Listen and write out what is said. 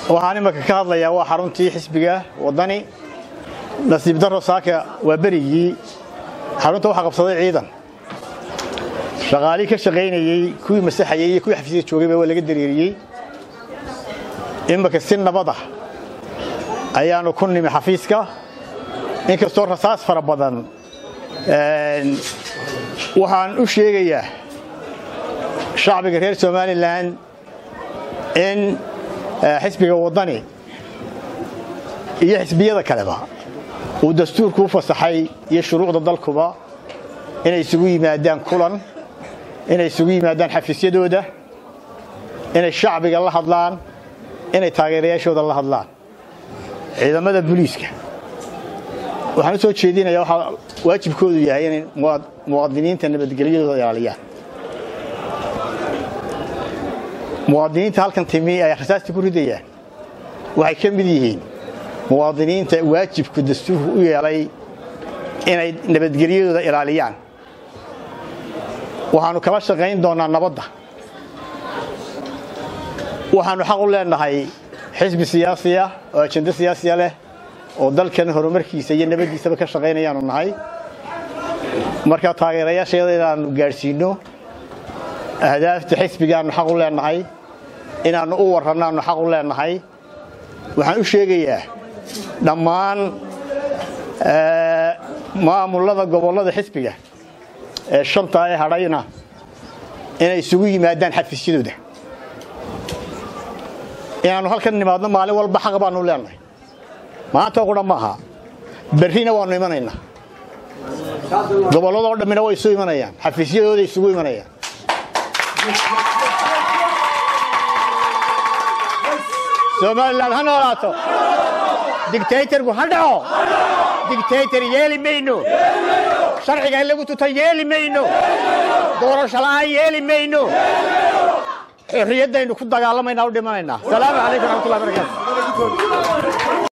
waxaan imanka ka hadlayaa waa xaruntii xisbiga waddani nasiib darro saaka waa berigii xarunta waxaa qabsaday ciidan shaqaalii ka shaqaynayey kuwii masaxayey iyo kuwii xafiisyada joogayba waa laga dareeriyey imanka si nabada ayaanu ku nimi xafiiska inkastoo rasaas fara badan waxaan u sheegayaa shacbiga reer somalilan in xisbiga waddani iyo xisbiyada kaleba uu dastuurku u fasaxay iyo shuruucda dalkuba inay isugu yimaadaan kulan inay isugu yimaadaan xafiisyadooda inay shacbiga la hadlaan inay taageerayaashooda la hadlaan ciidamada booliiska waxaan u soo jeedinayaa waxaa waajibkoodu yahay inay muwaadiniinta nabadgelyadooda ilaaliyaan muwaadiniinta halkan timi ay rasaasta ku ridayaan waxay ka mid yihiin muwaadiniinta waajibku dastuurku u yeelay inay nabadgelyadooda ilaaliyaan waxaannu kala shaqayn doonnaa nabadda waxaannu xaq u leenahay xisbi siyaasiya oo ajendo siyaasiya leh oo dalkan horumarkiisa iyo nabaddiisaba ka shaqaynayaanu nahay marka taageerayaasheeda inaannu gaadhsiinno ahdaafta xisbigaannu xaq u leenahay inaannu u warrannaannu xaq u leenahay waxaan u sheegayaa dhammaan maamullada gobollada xisbiga ee shantaa ee hadhayna inay isugu yimaadaan xafiisyadooda inaannu halkan nimaadno maalin walba xaq baannu leenahay maanta qudha maaha berrina waannu imanaynaa gobolladoo dhammina way isu imanayaan xafiisyadooda isugu imanayaan somalilan ha noolaato digtaytarku ha dhaco digtaytar yeeli mayno sharciga in lagu tuta yeeli mayno doorasho la'aan yeeli mayno xorriyaddaynu ku dagaalamayna u dhimanaynaa salaamu calaykum raxmatullahi barakatu